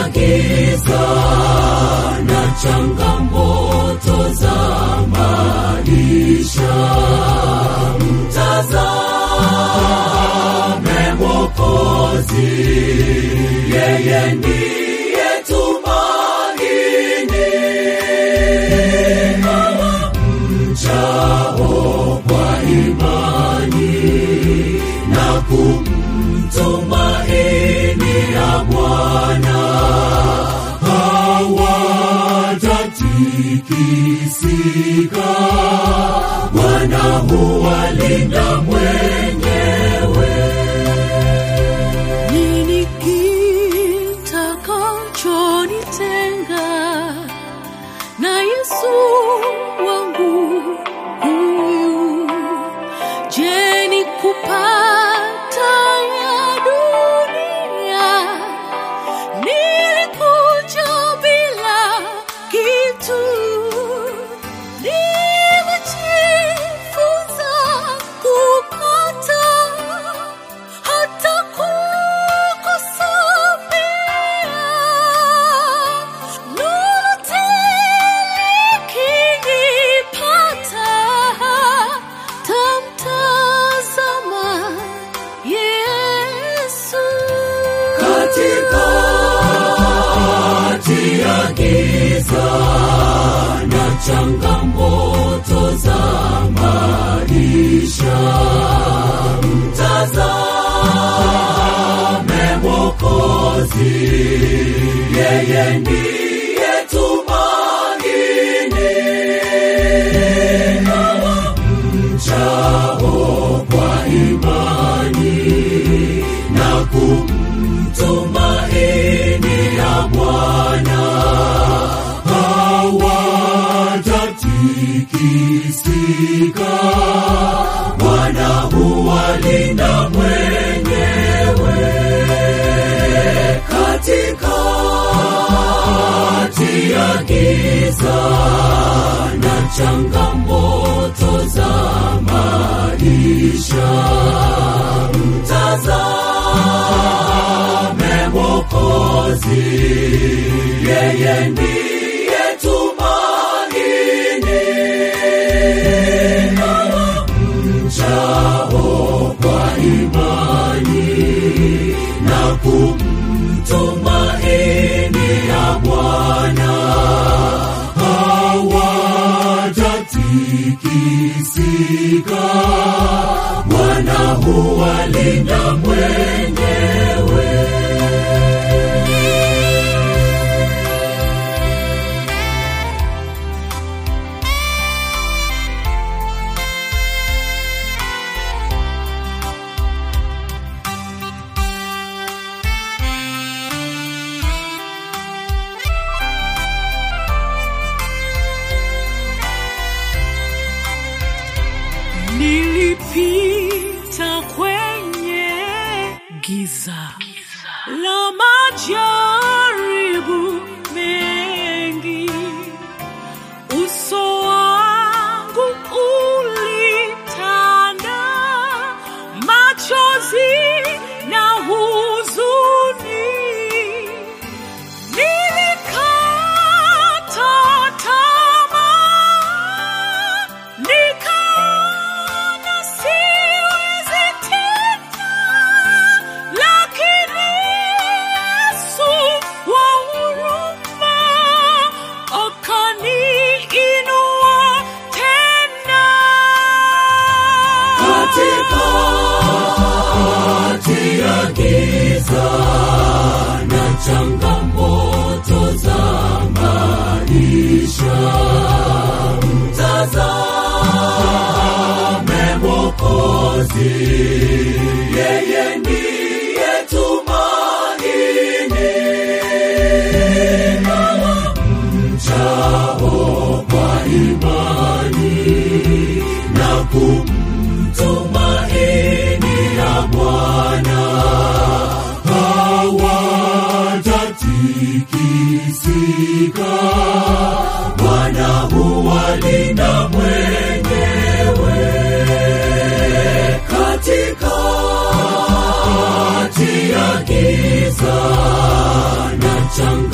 giza na changamoto za maisha, mtazame Mwokozi, yeye ndiye tumaini mchao kwa imani na kumtumaini ya Bwana hawatatikisika. Bwana huwalinda mwenyewe. Nini kitakachonitenga na Yesu wangu huyu? Je, ni kupata ya dunia? Nilikuja bila kitu, nimejifunza kupata hata kukusambia lolote likinipata, tamtazama Yesu. katikati ya giza na changamoto za maisha, mtazame Mwokozi, yeye ndiye tumaini mchao kwa imani na kumtumaini ya Bwana hawatatikisika. Bwana huwalinda mwenyewe katikati ya giza na changamoto za maisha, mtazame Mwokozi, yeye ndiye tumaini mchao kwa imani na kumtumaini ya Bwana hawatatikisika. Bwana huwalinda mwenyewe. Nilipita kwenye giza la majaribu mengi, uso wangu ulitanda machozi na huzuni. Nilikata tamaa, nikaona siwezi tena, lakini Yesu wa huruma akaniinua tena. katikati ya giza na changamoto za maisha, mtazame Mwokozi, yeye ndiye tumaini mchao kwa imani na kumtumaini ya Bwana hawatatikisika. Bwana huwalinda mwenyewe katikati ya giza na changa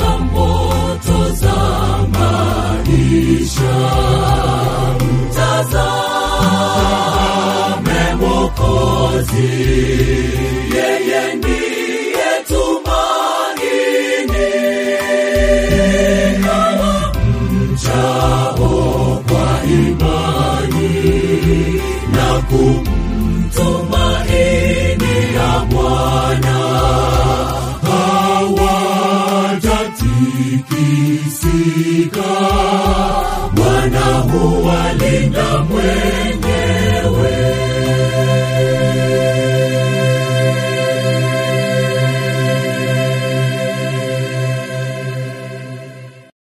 yeye ndiye tumaini kama mchao kwa imani na kumtumaini ya Bwana hawatatikisika. Bwana huwalinda mwenye